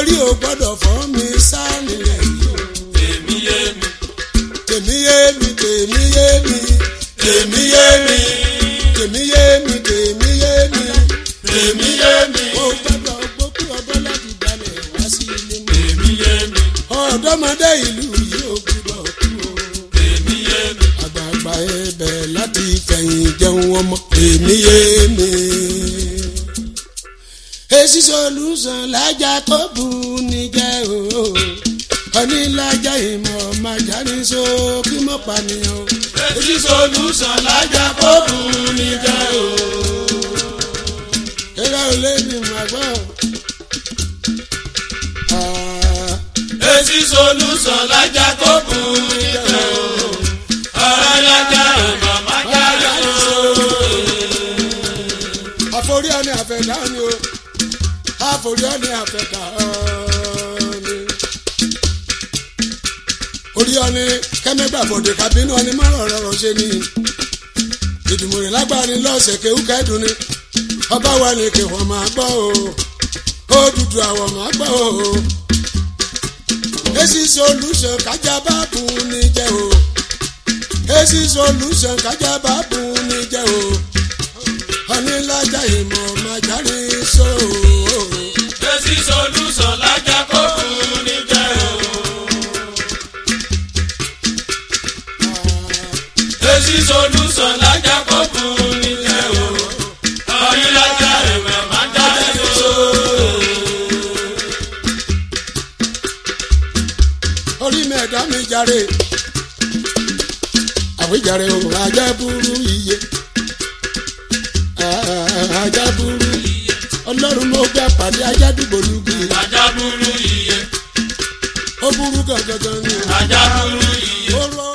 orí ò gbọ́dọ̀ fọ́ mi sá nílẹ̀ yìí o. èmi yé mi tèmi yé mi tèmi yé mi èmi yé mi tèmi yé mi tèmi yé mi. èmi yé mi ó gbọ́dọ̀ gbókù ọdọ́ láti gbalẹ̀ wá sí ilé mi. èmi yé mi ọ̀dọ́mọdé ìlú yìí ò gbọ́dọ̀ kú o. èmi yé mi àgbààgbà ẹbẹ̀ láti fẹ̀yìn jẹun ọmọ èmi yé mi. èsì solúsàn lájà tó bù ní jẹ́ o. onílàjà ìmọ̀ màjáde so kí mọ̀ pànìyàn. èsì solúsàn lájà kó bù ní jẹ́ o. eré olè ní màgbọ́. Ah, èsì solúsàn lájà kó bù ní jẹ́ o. ọ̀rọ̀ lájà ìmọ̀ má jáde o. àforí ọ̀nì àfẹ̀dá ni o àforí ọ̀nì àfẹ̀dá ni. orí ọ̀nì kẹ́mẹ́gbà bòde kàbínú ọ̀nì márùn ọ̀rọ̀ ṣe ni. ìdùmọ̀rẹ̀ lágbára lọ́sẹ̀ kéwú kẹ́dùn ni. ọba wa ni kí wọ́n máa gbọ́ o. ó dúdú àwọn máa gbọ́ o. èsì solution kájà bá bùn ní jẹ́ o. èsì solution kájà bá bùn ní jẹ́ o onílàjà ìmọ̀ màjáre so. èsì solúsàn lájà kó bù ní jẹ́ o. èsì solúsàn lájà kó bù ní jẹ́ o. ọ̀rọ̀ lájà ìmọ̀ má jáde o. orí mẹ́ẹ̀dá mi jàre àwíjàre o ajá burú iye Ah, ajá burú ọlọ́run ló gbé àpàdé ajá dìbò lùgbì ajá burú iye ó burú gangan ni ajá burú iye. ó rọ